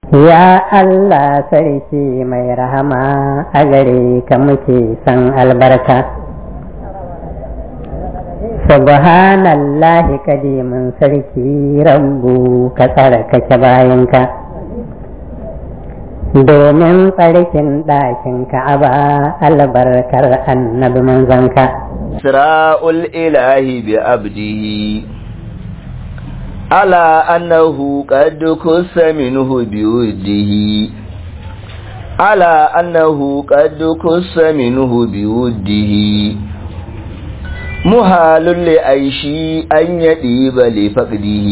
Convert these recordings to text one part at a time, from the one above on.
Ya Allah sarki mai rahama a gare ka muke san albarka. Subhanallahi kadimin sarki rabbu ka tsarkake bayanka. Domin tsarkin ɗakin ka'aba albarkar annabi manzanka. Sira'ul ilahi bi abdihi على أنه قد كس منه بوده على أنه قد كس منه بوده محال لأيشي أن يديب لفقده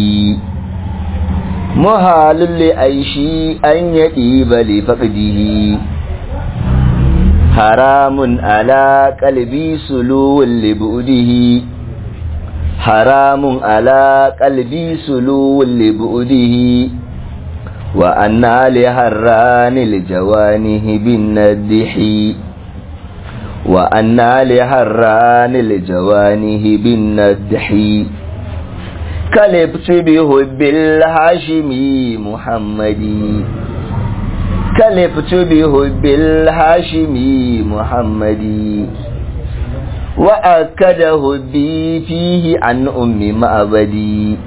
محال لأيشي أن يديب لفقده حرام على قلبي سلو لبؤده حرام على قلبي سلو لبؤده وأنا لهران الجوانه بالندح وأنا لهران الجوانه بالندح كلبت بحب الهاشمي محمدي كلبت بحب الهاشمي محمدي وأكده بي فيه عن أم معبدي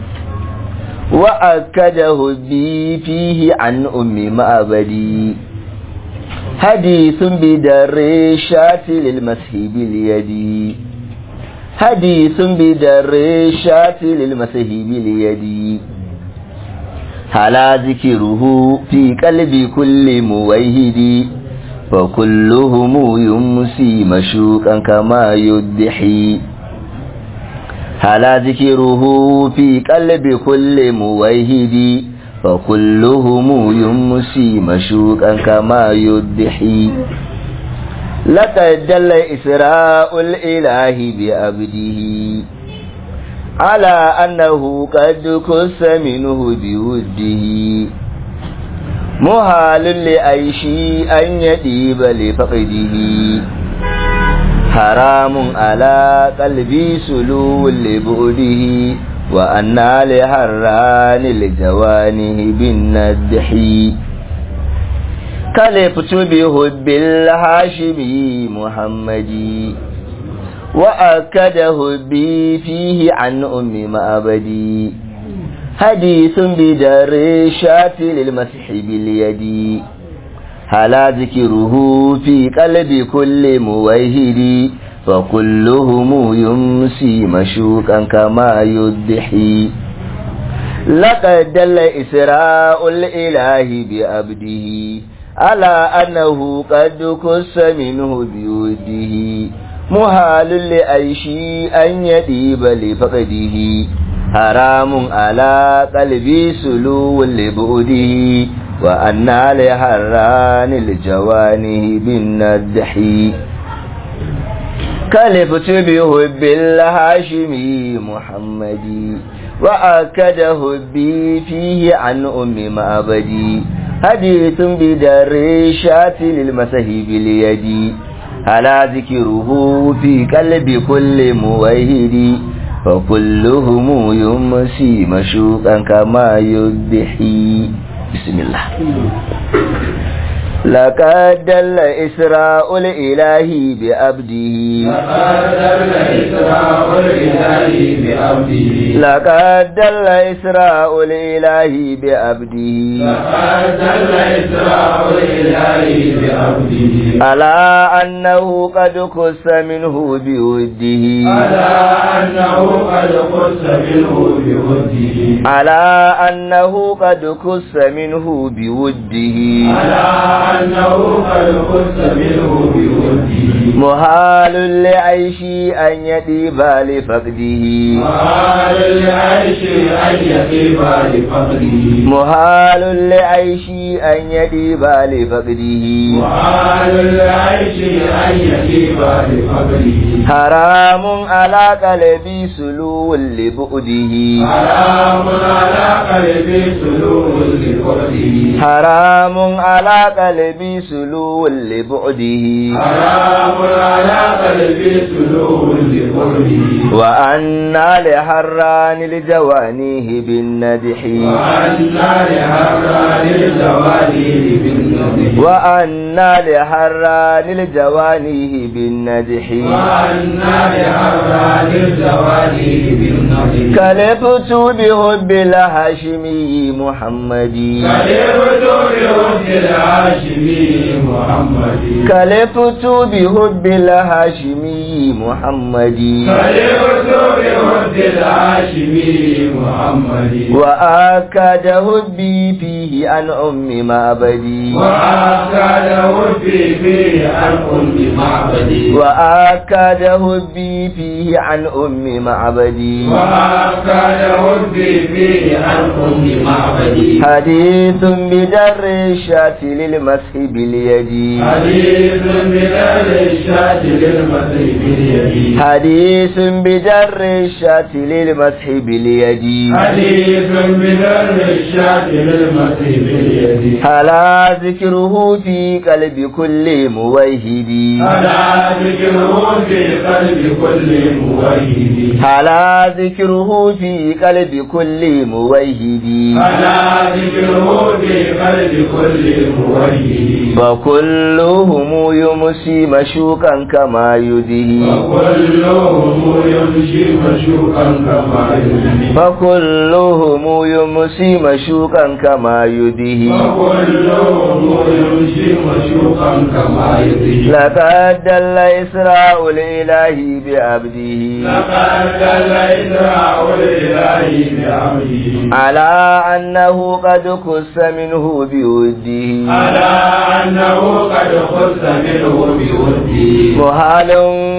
وأكده بي فيه عن أم معبدي حديث بدر الشات للمسح باليد حديث بدر الشات للمسح باليد هلا ذكره في قلب كل موحد فكلهم يمسي مشوقا كما يدحي هلا ذكره في قلب كل موحد فكلهم يمسي مشوقا كما يدحي لقد دل إسراء الإله بأبده على أنه قد كس منه بوده محال لأيشي أن يديب لفقده حرام على قلبي سلو لبؤده وأنا لهران الجوانه بالندح كلفت بحب الهاشمي محمدي وأكده بي فيه عن أم معبدي حديث بدر الشات للمسح باليد هلا ذكره في قلب كل موحد فكلهم يمسي مشوقا كما يدحي لقد دل إسراء الإله بأبده على أنه قد كس منه بيده محال لأيشي أن يديب لفقده حرام على قلبي سلو لبؤده وأنا لحران الجوانه بالندح كلفت بحب الهاشمي محمدي وأكده بي فيه عن أم معبدي حديث بدر الشات للمسح باليد على ذكره في قلب كل موحد فكلهم يمسي مشوقا كما يدحي بسم الله لقد دل إسراء الإله بأبده لقد دل إسراء الإله بأبده لقد دل إسراء الإله لقد دل إسراء بأبده الإله بأبده على أنه قد قص منه بوده على أنه قد قص منه بوده على أنه قد قص منه بوده على أنه قد قص منه بوده محال لعيشي أن يطيب لفقده وقال العيش أن يقيم لفقده محال لعيشي أن يطيب لفقده وقال العيش أن يقيم لفقده حرام على قلبي سلو لبؤده حرام على قلبي سلوك لفقده حرام على قلبي سلو لبعده حرام على قلبي سلوك لفقده وأنا لحران لجوانيه بالندح وأن لهذا للزواج بالنضح وأنا لحران الجوانيه بالندح وأنا لأراد الزوالي بالنضح كلفت بحب الهاشمي محمدي كلمت بحب الهاشمي محمد كلفت بحب الهاشمي محمدي كلمت بحب الهاشمي محمد وآكد حبي فيه عن أم معبدي وأكاد حبي فيه عن أم معبدي وآكد حبي فيه عن أم معبدي وأكاد حبي فيه عن أم معبدي حديث بدر الشاة للمسح باليد حديث بدل الشاة للمسيح باليد حديث بدر الشاة للمسح باليد حديث بدل الشاة للمسيح باليد هلا ذكره في قلب كل موحد ألا ذكره في قلب كل موحد هلا ذكره في قلب كل موحد ألا ذكره في قلب كل موحد فكلهم يمسي مشوقا كما يدهي وكلهم يمشي مشوقا كما يدري فكلهم يمسي مشوقا كما يدهي وكلهم يمشي مشوقا كما يدري لقد دل إسراء الإله بعبده لقد دل إسراء الإله بعبده على أنه قد خص منه بوده على أنه قد خص منه بوده محال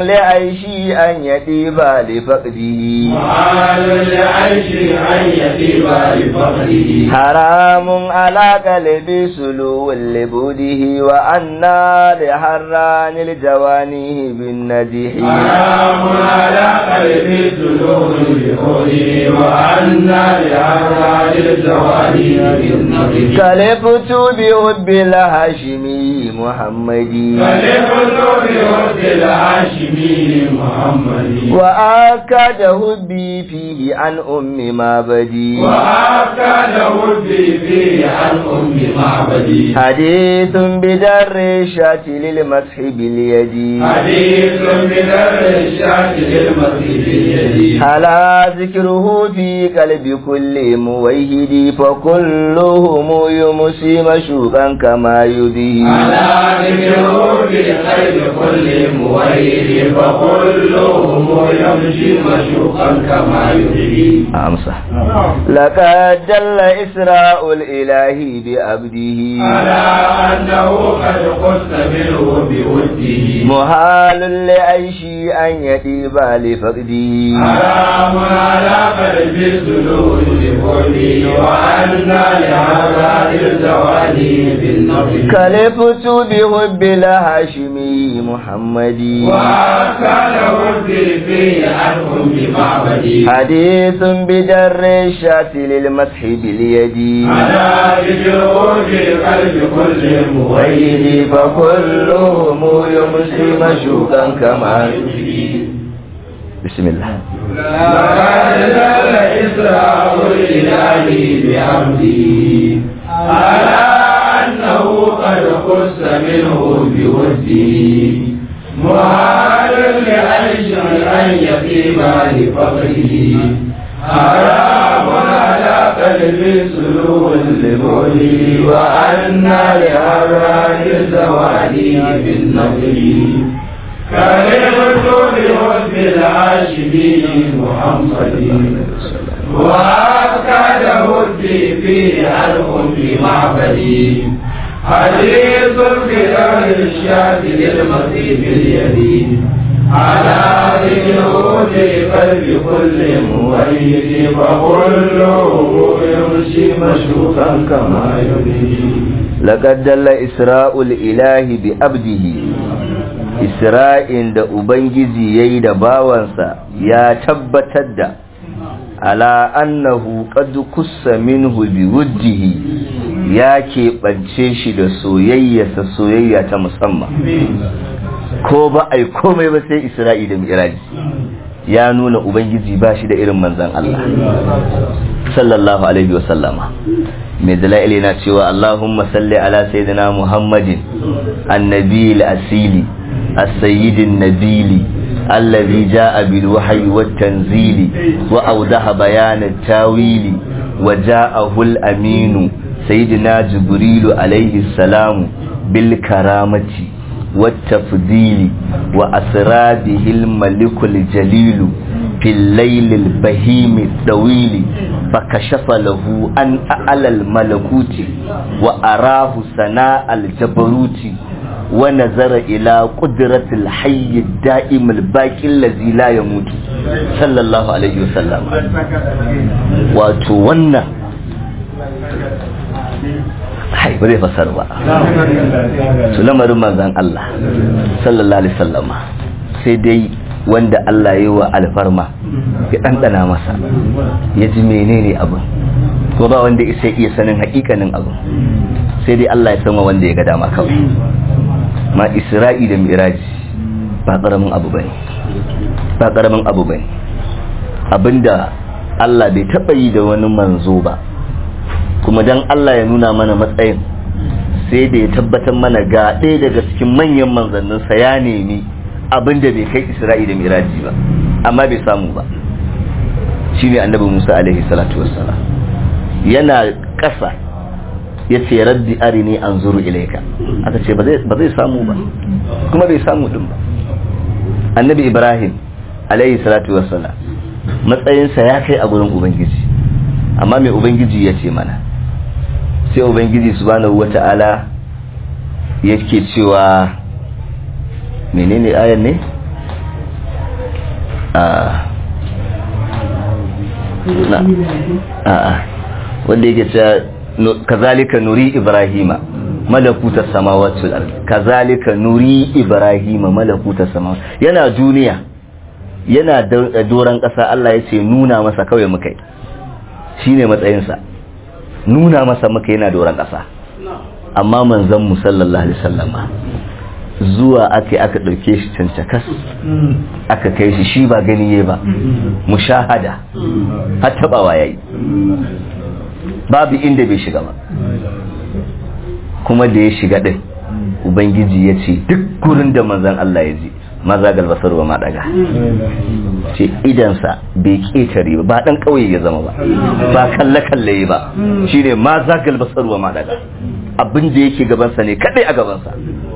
لعيشي أن يطيب لفقده وعال لعيش أن يتيب لفقده حرام على قلب سلو لبوده وأنا لحران الجوانيه بالنجح حرام على قلب سلوك بقوله وأن لأراد الزوالي بالنظر كلفت بحب الهاشمي محمدي فلفت بوجه الهاشمي محمد وآكد حبي فيه عن أم معبدي وأكد ودي فيه عن أم معبدي حديث بدر الشاة للمسح باليد حديث بدر الشاة للمسيح اليدي على ذكره في قلب كل موحد فكلهم يمسي مشوقا كما يدي على ذكره في خير كل موحد فكلهم يمشي مشوقا كما يدري أمسح لقد دل إسراء الإله بعبده على أنه قد قص منه بوده محال لعيشي أن يطيب لفقده حرام على قلب السلوك بقوله وأن لهذا الزوال بالنظر كلفت بحب الهاشمي محمدي وكان ودي فيه عنهم بمعبدي حديث بدر الشاة للمسح باليد على ذكره في قلب كل ويدي موحد فكلهم يمسي مشوقا كما يدري بسم الله لقد دل إسراء الإله بعبده على أنه قد خص منه بوده محال لعيش أن يقيم لفقره حرام على قلب سلوك لبعده وأن لأراد الزوال بالنظر كلمت بحب الهاشمي محمد وأكد ودي فيه عنهم في معبدي حديث بدر الشاة للمسيح اليدين على ذكره في قلب كل موحد فكله يمشي مشوقا كما يريد لقد دل إسراء الإله بعبده Isra'in da Ubangiji ya yi da bawansa ya tabbatar da ala annahu qad kussa minhu bi wujjihi ya keɓance shi da soyayyarsa soyayya ta musamman ko ba ai komai ba sai Isra'i da Miraji ya nuna ubangiji ba shi da irin manzan Allah sallallahu alaihi wa sallama mai dala'ili na cewa Allahumma salli ala sayyidina Muhammadin annabi asili as-sayyidin nabili الذي جاء بالوحي والتنزيل وأوضح بيان التاويل وجاءه الأمين سيدنا جبريل عليه السلام بالكرامة والتفضيل وأسرى به الملك الجليل في الليل البهيم الطويل فكشف له أن أعلى الملكوت وأراه سناء الجبروت ونظر إلى قدرة الحي الدائم الباقي الذي لا يموت صلى الله عليه وسلم وتونا hai ba zai fasar ba su lamarin manzan Allah sallallahu alaihi sallama sai dai wanda Allah ya yi wa alfarma ya ɗanɗana masa ya ji menene abin ko ba wanda isa iya sanin hakikanin abin sai dai Allah ya sama wanda ya ga dama kawai ma isra'i da miraji ba ƙaramin abu bane ba ƙaramin abu bane abinda Allah bai taɓa yi da wani manzo ba kuma dan Allah ya nuna mana matsayin sai da ya tabbatar mana ga ɗaya daga cikin manyan manzanninsa ya nemi abinda bai kai isra'i da miraji ba amma bai samu ba shi ne annabi musa alaihi salatu wassalam yana ƙasa ya ce rabbi arini an zuru ilaika aka ce ba zai samu ba kuma bai samu din ba annabi ibrahim alaihi salatu wassalam matsayinsa ya kai a gurin ubangiji amma mai ubangiji ya ce mana sai ubangiji subhanahu wata'ala yake cewa menene ayan ne a na a wanda yake cewa kazalika nuri ibrahima malakuta samawati wal ardi kazalika nuri ibrahima malakuta samawati yana duniya yana doran kasa Allah ya ce nuna masa kawai mukai shine matsayinsa nuna masa muka yana doran kasa amma manzon mu sallallahu alaihi wasallama zuwa ake aka ɗauke shi cancakas aka kai shi shi ba gani ya ba mushahada har taɓawa ya yi babu inda bai shiga ba kuma da ya shiga ɗin ubangiji ya ce duk gurin da manzan Allah ya ji maza galbasar wa maɗaga ce idansa bai ƙetare ba ba ɗan ƙauye ya zama ba ba kalle-kalle ba shi ne maza galbasar wa maɗaga abin da yake gabansa ne kaɗai a gabansa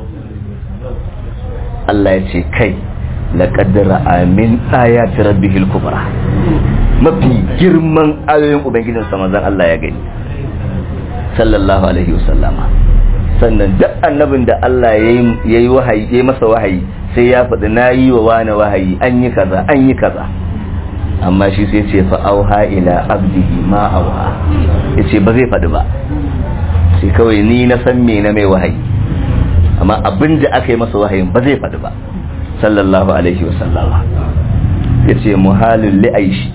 Allah ya ce kai laƙaddara amin ayati rabbihil kubra mafi girman ayoyin ubangijin sa manzon Allah ya gani sallallahu alaihi wasallama sannan duk annabin da Allah ya yi wahayi ya masa wahayi sai ya faɗi na yi wa wani wahayi an yi kaza an yi kaza amma shi sai ce fa auha ila abdihi ma auha ya ce ba zai faɗi ba sai kawai ni na san me na mai wahayi amma abin da aka yi masa wahayin ba zai faɗi ba sallallahu alaihi wasallama ya ce muhalin li'aishi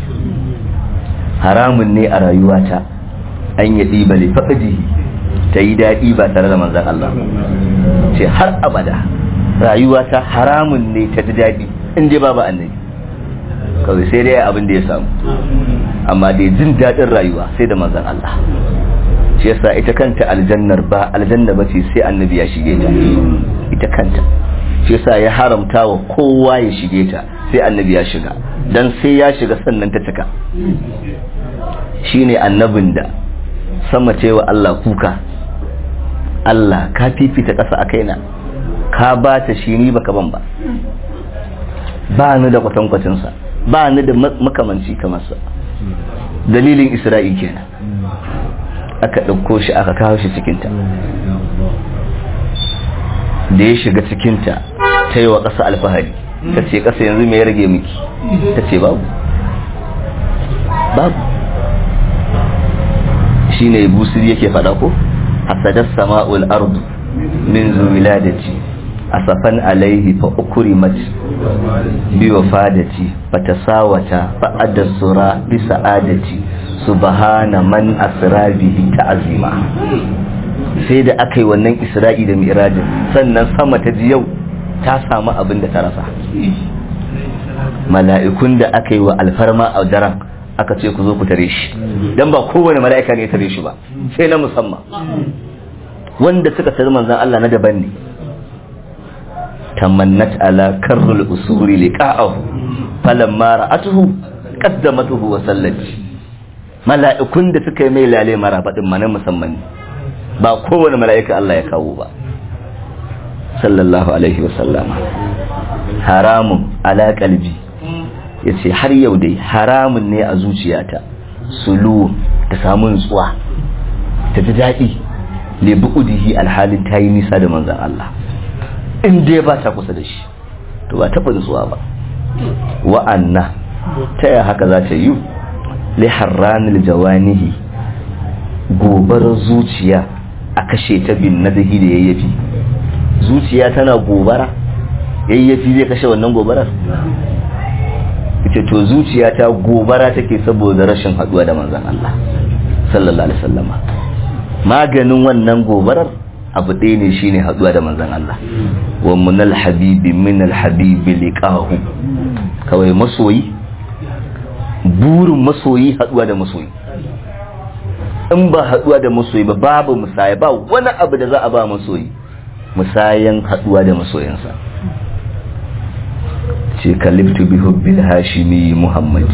haramun ne a rayuwata an yi ɗiba li faɗihi ta yi daɗi ba tare da manzan Allah ce har abada rayuwata haramun ne ta ji daɗi in dai babu annabi kawai sai dai abin da ya samu amma dai jin daɗin rayuwa sai da manzan Allah shi yasa ita kanta aljannar ba aljanna ba ce sai annabi ya shige ta ita kanta shi yasa ya haramta wa kowa ya shige ta sai annabi ya shiga dan sai ya shiga sannan ta cika shine annabin da sama cewa Allah kuka Allah ka fifita ƙasa a kaina ka ba ta shi ni baka ban ba ba ni da kwatankwacinsa ba ni da makamanci kamar sa dalilin isra'i kenan aka ɗauko shi aka kawo shi cikinta da ya shiga cikinta ta yi wa ƙasa alfahari ta ce ƙasa yanzu mai rage miki ta ce babu babu shi ne busir yake faɗa ko hasadar sama'ul ardu min zuwiladati asafan alaihi fa ukrimat bi wafadati fa tasawata fa adasura bi sa'adati subhana man asra bihi ta'zima sai da aka yi wannan isra'i da mi'rajin sannan sama ta ji yau ta samu abin da ta rasa mala'ikun da aka yi wa alfarma a daren aka ce ku zo ku tare shi dan ba kowane mala'ika ne ya tare shi ba sai na musamman wanda suka tare manzon Allah na daban ne tamannat ala karrul usuri liqa'ahu falamma ra'atuhu qaddamatuhu wa sallat mala'ikun da suka yi mai lale marabadin ma na musamman ne ba kowane mala'ika Allah ya kawo ba sallallahu alaihi wa sallama haramun ala qalbi yace har yau dai haramun ne a zuciyata sulu ta samu nutsuwa ta ji daɗi le bu'udihi alhalin ta yi nisa da manzan Allah in dai ba ta kusa da shi to ba taɓa nutsuwa ba wa'anna ta yi haka za ta yi li harranil jawanihi gobarar zuciya a kashe ta bin nadahi da yayyafi zuciya tana gobara yayyafi zai kashe wannan gobarar ita to zuciya ta gobara take saboda rashin haduwa da manzon Allah sallallahu alaihi wasallama maganin wannan gobarar abu ɗaya ne shine haduwa da manzon Allah wa munal habibi min al habibi liqahu kawai masoyi burin masoyi haduwa da masoyi in ba haduwa da masoyi ba babu musaya ba wani abu da za a ba masoyi musayan haduwa da masoyinsa ce kaliftu bi hubbil hashimi muhammadi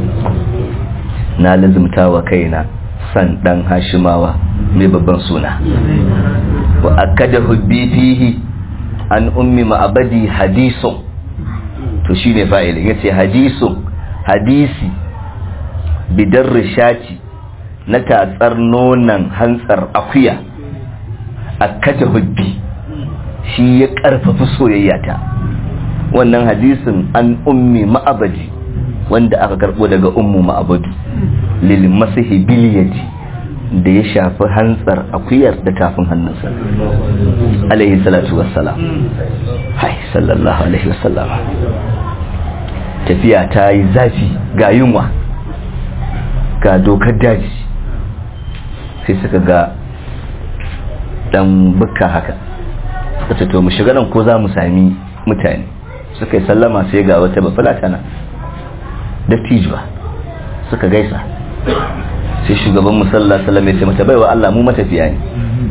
na lazumta wa kaina san dan hashimawa mai babban suna wa akada hubbi fihi an ummi ma'abadi hadisun to shine fa'ilin yace hadisun hadisi bidar rishati na tatsar nonan hantsar akuya akada hubbi shi ya karfafa soyayyata wannan hadisin an ummi ma'abadi wanda aka karbo daga ummu ma'abadu lil masihi biliyati da ya shafi hantsar akuyar da tafin hannunsa alaihi salatu wassalam hai sallallahu alaihi wassalam tafiya ta yi zafi ga yunwa ga dokar daji sai suka ga dan bukka haka suka ce to mu shiga nan ko za mu sami mutane suka yi sallama sai ga wata bafulata na dattijuwa suka gaisa sai shugaban musalla sallama ya ce mata baiwa Allah mu matafiya ne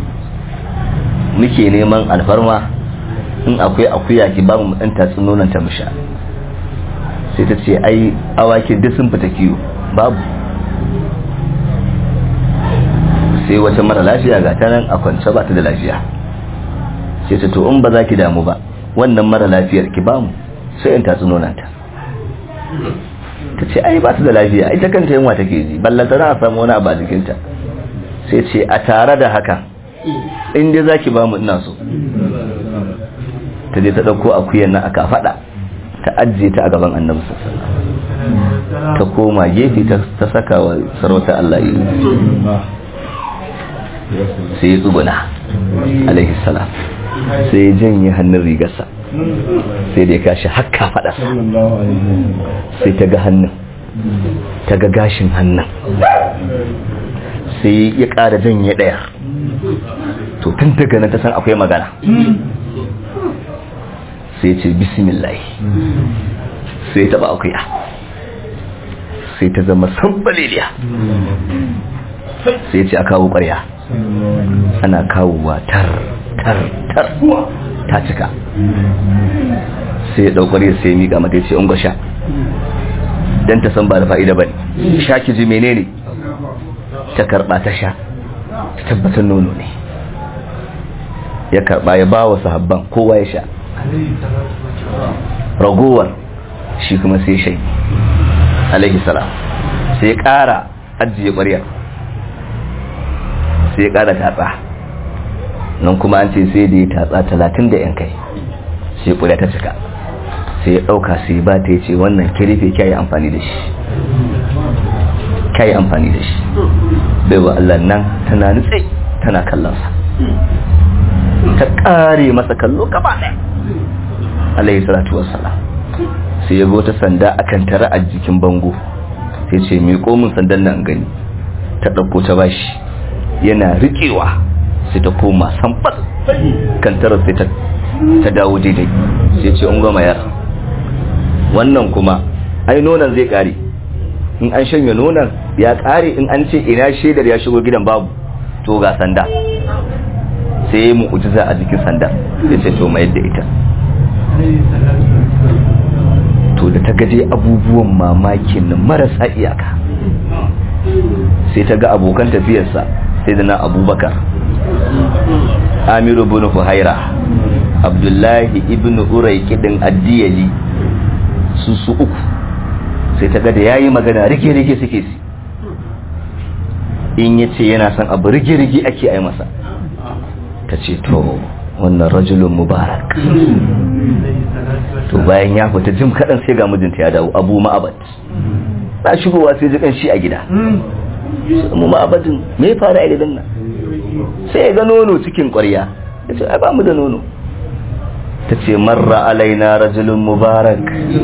muke neman alfarma in akwai akuya ki ba mu ɗan tatsun nonon ta musha sai ta ce ai awakin duk sun fita kiwo babu sai wata mara lafiya ga ta nan a kwance ba ta da lafiya sai ta to in ba za ki damu ba wannan mara lafiyar ki bamu sai in tatsu nonanta ta ce ai ba su da lafiya ita kanta yunwa take ji ballanta za a samu wani abu a jikinta sai ce a tare da haka in dai za ki bamu ina so ta je ta ɗauko akuyan nan aka faɗa ta ajiye ta a gaban annabi ta koma gefe ta saka wa sarauta Allah yi sai ya tsuguna alaihi salam sai ya janye hannun rigarsa sai da ya kashi hakka faɗasa sai ta ga hannun ta ga gashin hannun sai ya ƙara janye ɗaya to tun daga nan ta san akwai magana sai ce bismillah sai ta ba akuya sai ta zama sambaliliya sai ce a kawo ƙwarya ana kawowa tar tar tar ta cika sai ya ɗaukar sai ya miƙa mata ya ce ungo sha don ta san ba da fa'ida ba ne sha ki ji menene ta karɓa ta sha ta tabbatar nono ne ya karɓa ya ba wa sahabban kowa ya sha ragowar shi kuma sai shai alaihi salam sai ya ƙara ajiye ƙwaryar sai ya ƙara tatsa nan kuma an ce sai da ya tatsa talatin da yan kai sai ƙwarya ta cika sai ya ɗauka sai ba ta ce wannan kirife kya yi amfani da shi kya yi amfani da shi bai wa Allah nan tana nutse tana kallonsa ta ƙare masa kallo gaba ɗaya alaihi salatu wassalam sai ya ta sanda akan tara a jikin bango sai ce mai komin sandan nan gani ta ɗauko ta bashi yana riƙewa sai ta koma sambar kan tara sai ta dawo daidai sai ce un gama yar wannan kuma ai nonon zai kare in an shanya nonon ya kare in an ce ina shaidar ya shigo gidan babu to ga sanda sai mu ujiza a jikin sanda ya ce to mai yadda ita to da ta gaje abubuwan mamakin nan marasa iyaka sai ta ga abokan tafiyarsa sai da na abubakar amiru bin fuhaira abdullahi ibn urai kidin addiyali su su uku sai ta ga da yayi magana rike-rike suke si in ya ce yana son abu rike-rike ake ai masa ta ce to wannan rajulun mubarak to bayan ya fita jim kaɗan sai ga mijinta ya dawo abu ma'abat na shigowa sai jikan shi a gida mu ma'abadin me ya fara a gidan nan sai ya ga nono cikin ƙwarya ya ce ai ba mu da nono ta ce marra alaina rajulun mubarak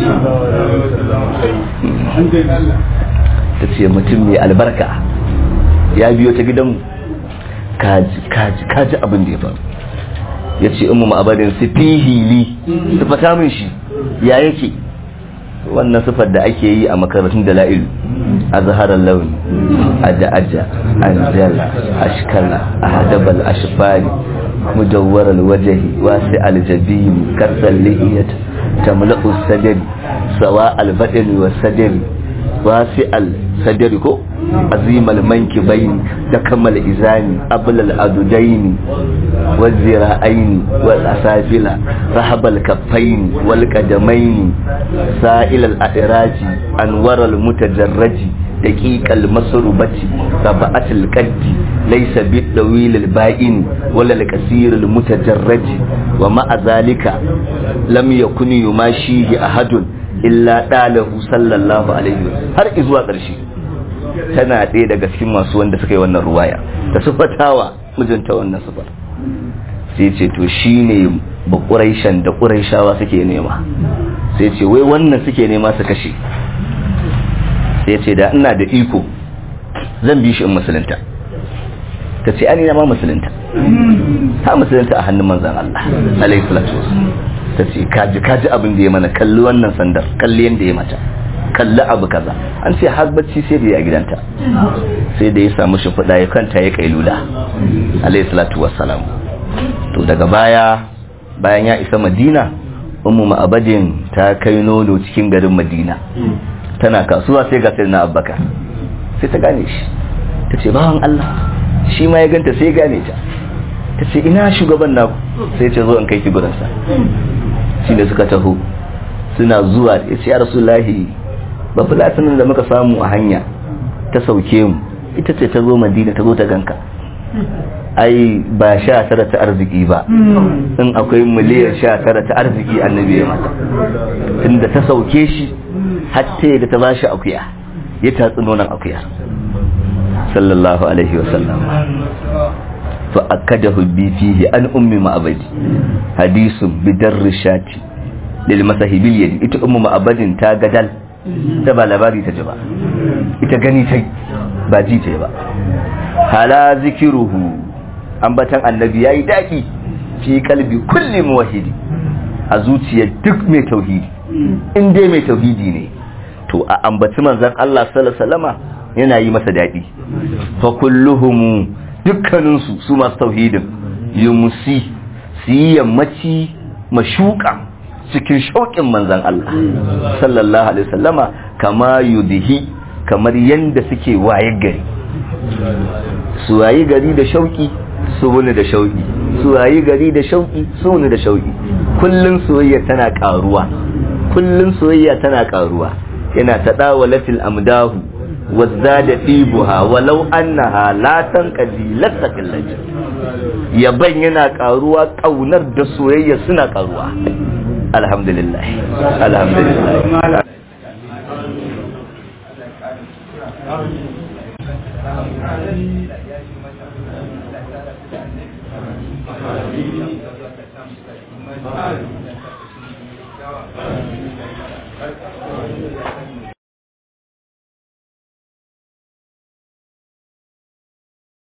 ta ce mutum mai albarka ya biyo ta gidanmu kaji kaji kaji abin da ya faru ya ce umu ma'abadin su fihili su fata min shi ya yake wannan sifar da ake yi a makarantun da la'ilu a zaharar launi aja aja anjal ashkala ahadabal ashfari mujawwar alwajahi wasi aljabini kasal lihiyat tamla'u sadri sawa albadani wa sadri wasi al sadri ko azim almankibaini da kamal izani abul adudaini والذراعين والأسافل رحب الكفين والقدمين سائل الأدراج أنور المتجرج دقيق المسربة سبعة القد ليس بالطويل البائن ولا الكثير المتجرج ومع ذلك لم يكن يماشيه أحد إلا داله صلى الله عليه وسلم har izuwa ƙarshe tana ɗaya daga cikin masu wanda suka yi wannan ruwaya ta sufatawa mijinta wannan sufar sai ce to shi ne ba ƙuraishan da ƙuraishawa suke nema sai ce wai wannan suke nema su kashe sai ce da ina da iko zan bi shi in musulunta ta ce ani ma musulunta ta musulunta a hannun manzan Allah alaihi salatu ta ce kaji kaji abin da ya mana kalli wannan sandar kalli yadda ya mata kalli abu kaza an ce har bacci sai da ya gidanta sai da ya samu shimfiɗa ya kanta ya kailula alaihi salatu wassalam to daga baya bayan ya isa madina ummu ma'abadin ta kai nono cikin garin madina tana kasuwa sai ga sayyidina abubakar sai ta gane shi ta ce bawan Allah shi ma ya ganta sai gane ta ta ce ina shugaban naku sai ce zo in kai ki gurinsa shi ne suka taho suna zuwa ya ce ya rasulahi ba fulatanin da muka samu a hanya ta sauke mu ita ce ta zo madina ta zo ta ganka ai ba sha tara ta arziki ba in akwai miliyan sha tara ta arziki annabi ya mata tunda ta sauke shi hatta da ta bashi akuya ya tatsi nonon akuya sallallahu alaihi wasallam fa akadahu bi fihi an ummi ma'abadi hadisun bidar rishati lil masahibil yadi ita ummu ma'abadin ta gadal ta ba labari ta ji ba ita gani ta ba ji ta ba hala zikiruhu ambatan annabi yayi daki fi kalbi kulli muwahhidi a zuciyar duk mai tauhidi in dai mai tauhidi ne to a ambaci manzon Allah sallallahu alaihi wasallama yana yi masa dadi fa kulluhum dukkanin su su masu tauhidin yumsi su yi yammaci mashuka cikin shauƙin manzon Allah sallallahu alaihi wasallama kama yudhi kamar yanda suke waye gari su wayi gari da shauki su wuni da shauki su wayi gari da shauki su wuni da shauki kullun soyayya tana karuwa kullun soyayya tana karuwa yana tadawalatil amdahu wazzada tibuha walau annaha la tanqadi lasaqillati yaban yana karuwa kaunar da soyayya suna karuwa alhamdulillah alhamdulillah Thank you.